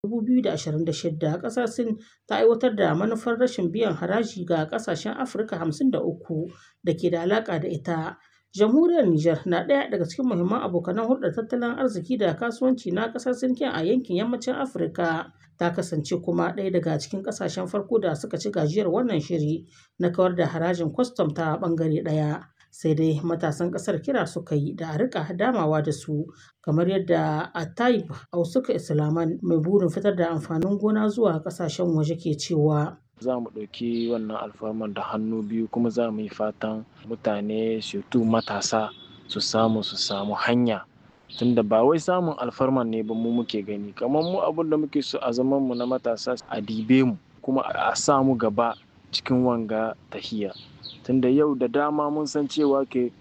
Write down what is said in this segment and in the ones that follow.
2026, ƙasar Sin ta aiwatar da manufar rashin biyan haraji ga ƙasashen Afirka 53 da ke da alaƙa da ita. Jamhuriyar Nijar na ɗaya daga cikin muhimman abokanan hulɗar tattalin arziki da kasuwanci na ƙasar Sin a yankin Yammacin Afirka. Ta kasance kuma ɗaya daga cikin ƙasashen farko da suka ci gajiyar wannan shiri na kawar da harajin kwastam ta ɓangare ɗaya. Sai dai matasan ƙasar kira suka yi da a riƙa damawa da su, kamar yadda Atayib Ausuka Islaman mai burin fitar da amfanin gona zuwa ƙasashen waje ke cewa. za mu ɗauki wannan alfarman da hannu biyu kuma za mu yi fatan mutane surtu matasa su samu su samu hanya tunda ba wai samun alfarman ne ba mu muke gani kamar mu abin da muke so a zaman mu na matasa a dibe mu kuma a sa mu gaba cikin wanga tahiya tunda yau da dama mun san cewa ke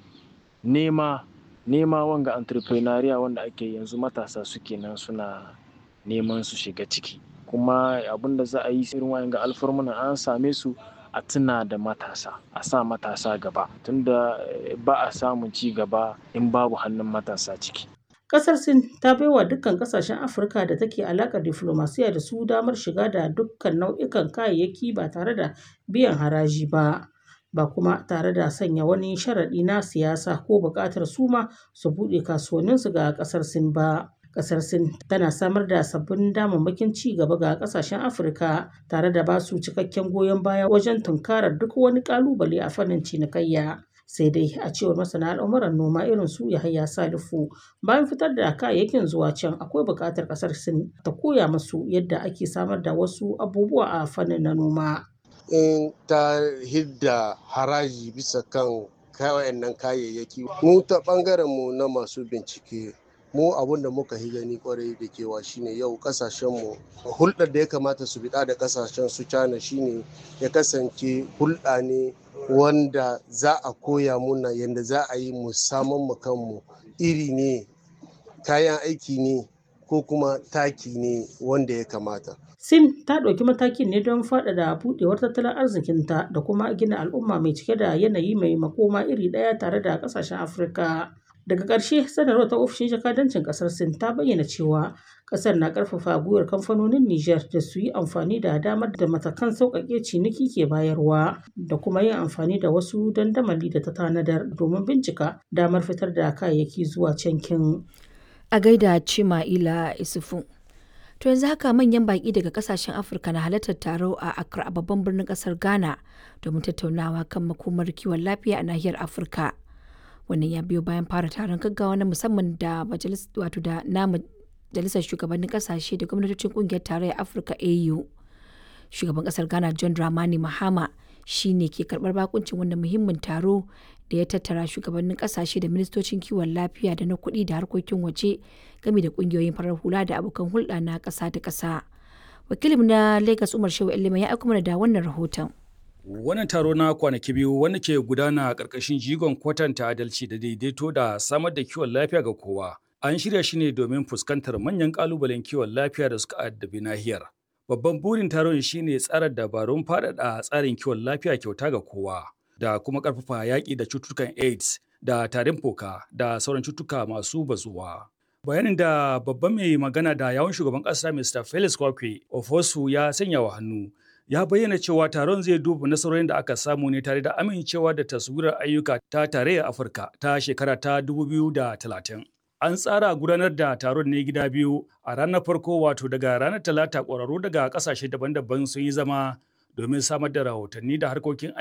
nema nema wanga entrepreneuria wanda ake yanzu matasa suke nan suna neman su shiga ciki kuma abin da za a yi irin wayan ga alfarmuna an same su a tuna da matasa a sa matasa gaba tunda ba a samun ci gaba in babu hannun matasa ciki Ƙasar Sin ta baiwa dukkan ƙasashen Afirka da take alaƙar diflomasiya da su damar shiga da dukkan nau'ikan kayayyaki ba tare da biyan haraji ba. Ba kuma tare da sanya wani sharaɗi na siyasa ko buƙatar su ma su buɗe kasuwanninsu ga ƙasar Sin ba. Ƙasar Sin tana samar da sabbin damammakin ci gaba ga ƙasashen Afirka tare da ba su cikakken goyon baya wajen tunkarar duk wani ƙalubale a fannin cinikayya. Sai dai a cewar masana al'amuran noma irin su Yahaya Salifu bayan fitar da kayayyakin zuwa can akwai buƙatar ƙasar Sin ta koya musu yadda ake samar da wasu abubuwa a fannin na noma. In ta hidda haraji bisa kan wayannan kayayyaki mu ta ɓangaren mu na masu bincike mu abun da muka yi gani kwarai da kewa shine yau kasashen mu hulɗar da ya kamata su biɗa da kasashen su China shine ya kasance hulɗa ne wanda za a koya muna yadda za a yi mu saman mu kanmu iri ne kayan aiki ne ko kuma taki ne wanda ya kamata. Sin ta ɗauki matakin ne don faɗaɗa buɗewar tattalin arzikinta da kuma gina al'umma mai cike da yanayi mai makoma iri ɗaya tare da ƙasashen Afirka. Daga ƙarshe, sanarwar ta ofishin jakadancin ƙasar Sin ta bayyana cewa ƙasar na ƙarfafa gwiwar kamfanonin Nijar da su yi amfani da damar da matakan sauƙaƙe ciniki ke bayarwa da kuma yin amfani da wasu dandamali da ta tanadar domin bincika damar fitar da kayayyaki zuwa cankin. A gaida Cima'ila Isufu. To yanzu haka manyan baƙi daga ƙasashen Afirka na halartar taro a Accra a babban birnin ƙasar Ghana domin tattaunawa kan makomar kiwon lafiya a nahiyar Afirka. wannan ya biyo bayan fara taron gaggawa na musamman da wato da na majalisar shugabannin kasashe da gwamnatocin kungiyar tarayyar afirka au shugaban kasar ghana john dramani mahama shi ne ke karbar bakuncin wanda muhimmin taro da ya tattara shugabannin kasashe da ministocin kiwon lafiya da na kuɗi da harkokin waje game da kungiyoyin farar hula da abokan hulɗa na ƙasa da ƙasa wakilin na lagos umar shehu ilima ya aiko mana da wannan rahoton Wannan taro na kwanaki biyu wanda ke gudana a ƙarƙashin jigon kwatanta adalci da daidaito da samar da kiwon lafiya ga kowa. An shirya shi ne domin fuskantar manyan ƙalubalen kiwon lafiya da suka addabi nahiyar. Babban burin taron shi ne tsara dabarun faɗaɗa tsarin kiwon lafiya kyauta ga kowa da kuma ƙarfafa yaƙi da cututtukan AIDS da tarin fuka da sauran cututtuka masu bazuwa. Bayanin da babban mai magana da yawun shugaban ƙasa Mr. Felix Kwakwe Ofosu ya sanya wa hannu ya bayyana cewa taron zai duba nasarorin da aka samu ne tare da amincewa da taswirar ayyuka ta tarayyar afirka ta shekara ta 2030 an tsara gudanar da taron ne gida biyu a ranar farko wato daga ranar talata ƙwararru daga ƙasashe daban-daban sun yi zama domin samar da rahotanni da harkokin